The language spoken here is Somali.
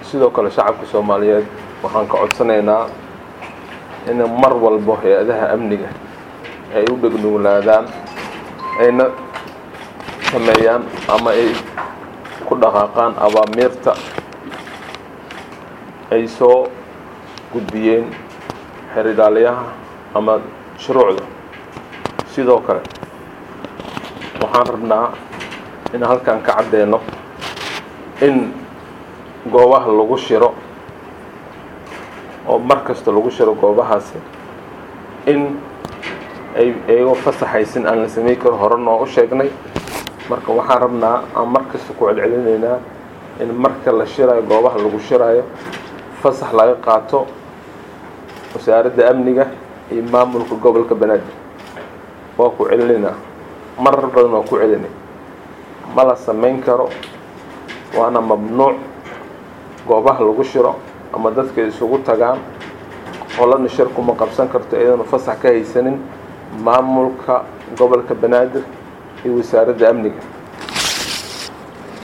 sidoo kale shacabka soomaaliyeed waxaan ka codsanaynaa in mar walbo hay-adaha amniga ay u dhegnuglaadaan ayna sameeyaan ama ay ku dhaqaaqaan abaamiirta ay soo gudbiyeen xeridhaaliyaha ama shuruucda sidoo kale waxaan rabnaa in halkan ka caddeeno in goobaha lagu shiro oo mar kasta lagu shiro goobahaasi in ay iyagoo fasaxaysin aan la samey karo hore noo u sheegnay marka waxaan rabnaa aan mar kasta ku celcelinaynaa in marka la shirayo goobaha lagu shirayo fasax laga qaato wasaaradda amniga iyo maamulka gobolka banaadir waa ku celinaynaa marar badan waa ku celinay ma la samayn karo waana mamnuuc goobaha lagu shiro ama dadka isugu tagaan qolana shir kuma qabsan karto iyadana fasax ka haysanin maamulka gobolka banaadir iyo wasaaradda amniga